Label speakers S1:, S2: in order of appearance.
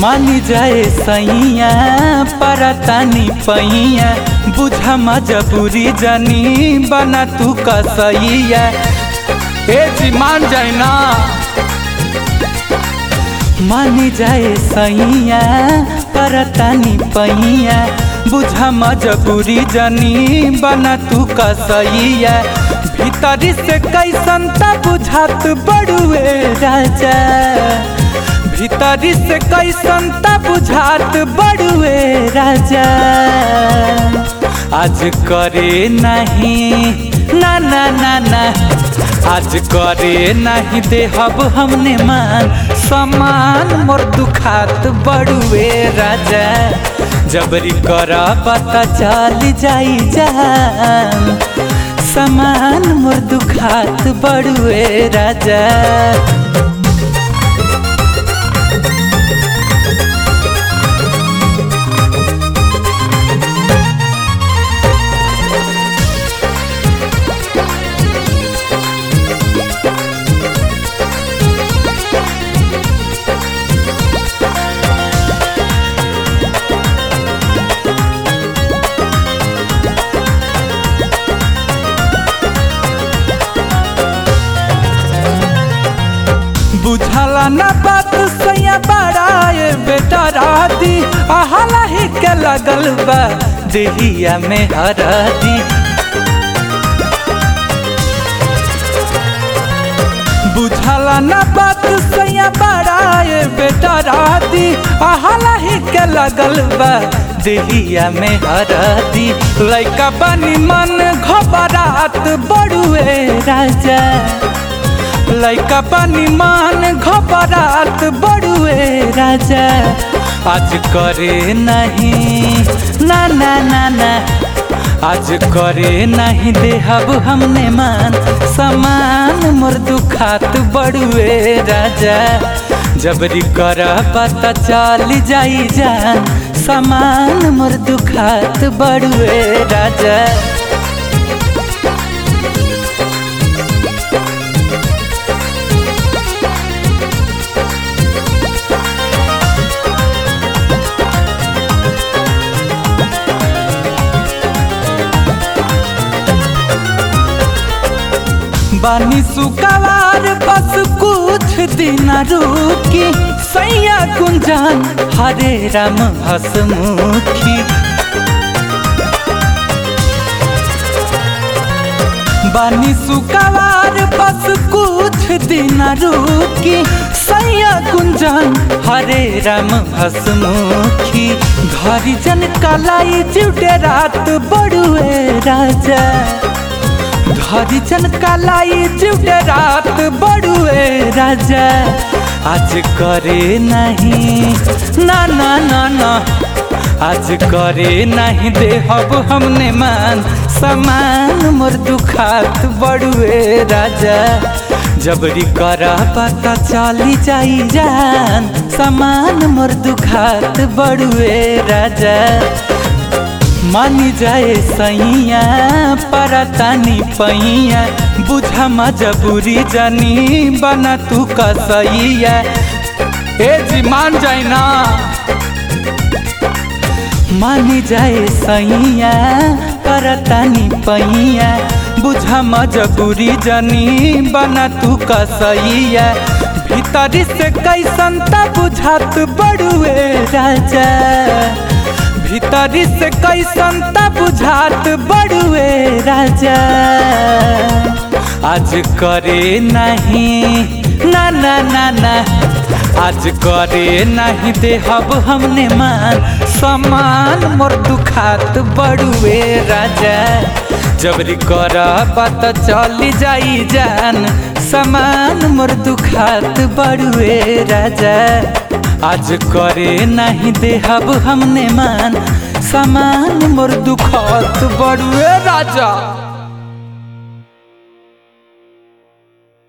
S1: मानी जाए सैया परतानी पैया बुझा मजबूरी जनी बना तू कसैया ए जी मान जाए ना मानी जाए सैया परतानी पैया बुझा मजबूरी जनी बना तू कसैया भीतरी से कैसन त बुझात बड़ुए राजा भीतरी से कैसन त बुझात बड़ुए राजा आज करे नहीं ना ना ना ना आज करे नहीं देहब हमने मान समान मोर दुखात बड़ुए राजा जबरी कर पता चल जाई जान समान मोर दुखात बड़ुए राजा बुझला ना बात सैया बड़ाए बेटा राती अहला ही के लगल बा देहिया में हरदी बुझला ना बात सैया बड़ाए बेटा राती अहला ही के लगल बा देहिया में हरदी लैका बनी मन घबरात बड़ुए राजा लैका पानी मान घबरात बड़ुए राजा आज करे नहीं ना ना ना ना आज करे नहीं देहब हमने मान समान मोर दुखात बड़ुए राजा जबरी कर पता चल जाई जान समान मोर दुखात बड़ुए राजा बानी सुकवार बस कुछ दिन रुकी सैया कुंजान हरे राम हसमुखी बानी सुकवार बस कुछ दिन रुकी सैया कुंजान हरे राम हसमुखी घरी जन कलाई जुटे रात बड़ुए राजा हरिजन कलाई जुटे रात बड़ुए राजा आज करे नहीं ना ना ना ना आज करे नहीं देहब हमने मान समान मोर दुखात बड़ुए राजा जबरी कर पता चली जाई जान समान मोर दुखात बड़ुए राजा मानी जाए सैया परतानी पैया बुझा मजबूरी जनी बना तू कसैया ए जी मान जाए ना मानी जाए सैया परतानी पैया बुझा मजबूरी जनी बना तू कसैया भीतरी से कैसन त बुझात बड़ुए राजा भीतरी से कैसन त बुझात बड़ुए राजा आज करे नहीं ना ना ना ना आज करे नहीं देहब हमने मान समान मोर दुखात बड़ुए राजा जबरी कर पता चली जाई जान समान मोर दुखात बड़ुए राजा आज करे नहीं देहब हमने मान समान मोर दुखत बड़ुए राजा